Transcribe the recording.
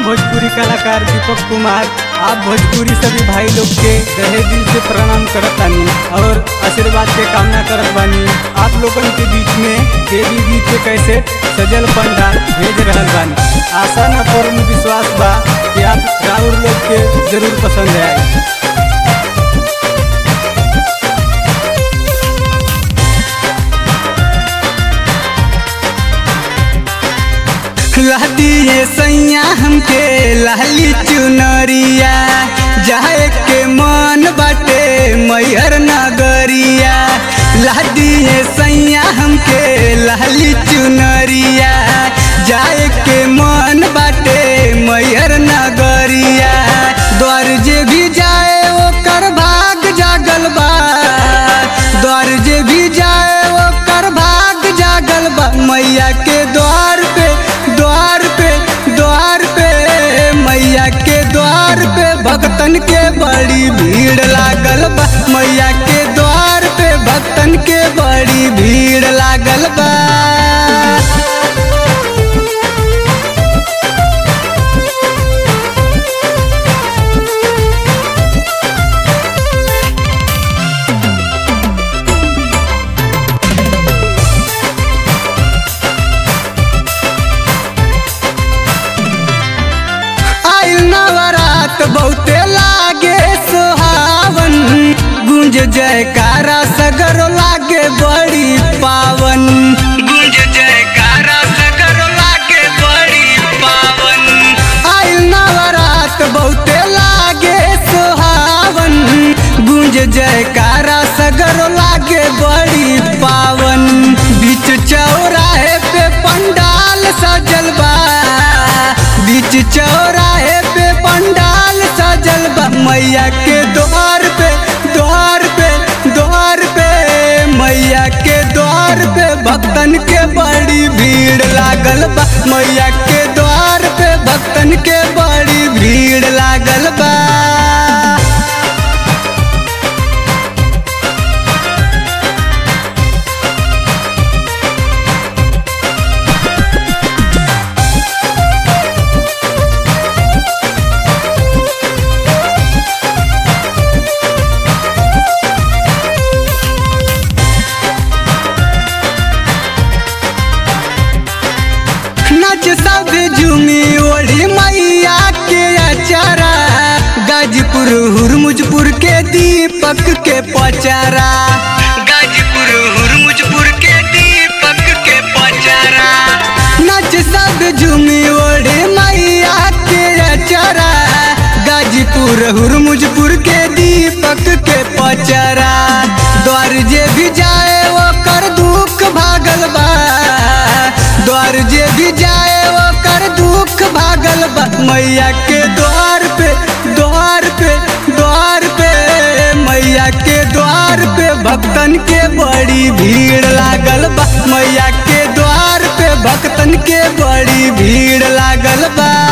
भोजपुरी कलाकार दीपक कुमार आप भोजपुरी सभी भाई लोग के रहे दिल से प्रणाम करत बानी और आशीर्वाद के कामना करत बानी आप लोगन के बीच में देवी गीत के कैसे सजल पंडाल भेज रहल बानी आशा न पूर्ण विश्वास बा कि आप राउर लोग के जरूर पसंद आए दिए सैया हमके लाली चुनरिया जाए के मन बाटे मैहर नगरिया दिए सैया हमके लाली चुनरिया जाए के मन बाटे मैहर नगरिया द्वार जे भी जाए ओकर भाग जागल बा द्वार जे भी जाए ओकर भाग जागल बा मैया के द्वार पे द्वार पे द्वार पे मैया के द्वार पे भक्तन के बड़ी भीड़ लागल बा मैया के द्वार पे भक्तन के बड़ी भीड़ लागल बा आइल नवरात बहुते लागे सुहावन गुंज जयकारा सगर लागे बड़ी पावन गुंज जयकारा सगर लागे बड़ी पावन आइल नवरात बहुते लागे सुहावन गुंज जयकारा सगर लागे बड़ी पावन बीच चौराहे पे पंडाल सजल बा बीच चौराहे पे पंडाल सजल बा मैया के द्वार पे द्वार पे द्वार पे मैया के द्वार पे भक्तन के बड़ी भीड़ लागल बा मैया के द्वार पे भक्तन के बड़ी भीड़ लागल बा नच सब झूमी ओढ़ी मैया के अचारा गाजीपुर हुरमुजपुर के दीपक के पचारा गाजीपुर हुरमुजपुर के दीपक के पचारा नच सब झूमी ओढ़ी मैया के अचारा गाजीपुर हुरमुजपुर के दीपक के पचारा द्वार जे भी जाए ओकर दुख भागल बा द्वार जे भी जाए ओकर दुख भागल बा मैया के द्वार पे द्वार पे द्वार पे मैया के द्वार पे भक्तन के बड़ी भीड़ लागल बा मैया के द्वार पे भक्तन के बड़ी भीड़ लागल बा